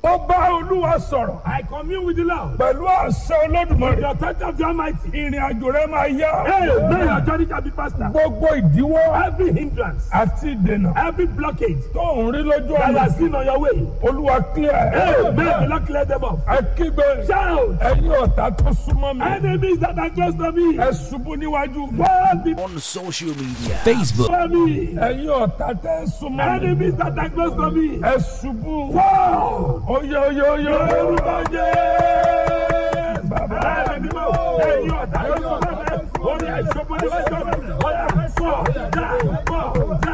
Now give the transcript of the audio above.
mo bá olúwa sọ̀rọ̀ I commune with the Lord. pẹ̀lú àṣẹ With olódùmarè the authority of the Almighty. ìrìn àjò rẹ máa yá Hey, may your journey shall be faster. gbogbo ìdíwọ́ Every hindrance, àti ìdènà every blockage tó ń rí lójú that ọ̀nà has seen on your way. olúwa clear Hey, ẹ̀ may the Lord clear them off. ẹ kígbe Shout. ẹ̀yin ọ̀tá tó súnmọ́ mi Enemies that are close to me. ẹ ṣubú níwájú mi Fall before on social media Facebook, me. ẹ̀yin ọ̀tá tẹ́ súnmọ́ mi Enemies that are close to me. ẹ ṣubú Fall. oyè oyè oyè Orúkọ Jésù. bàbá Ẹ̀mí mímọ́. Ẹ̀yin ọ̀tá yóò sọ fẹ́. Orí àìsàn bọ́dé wájú ọ̀rọ̀. Ọ̀yà fọ́. Dá. Fọ́.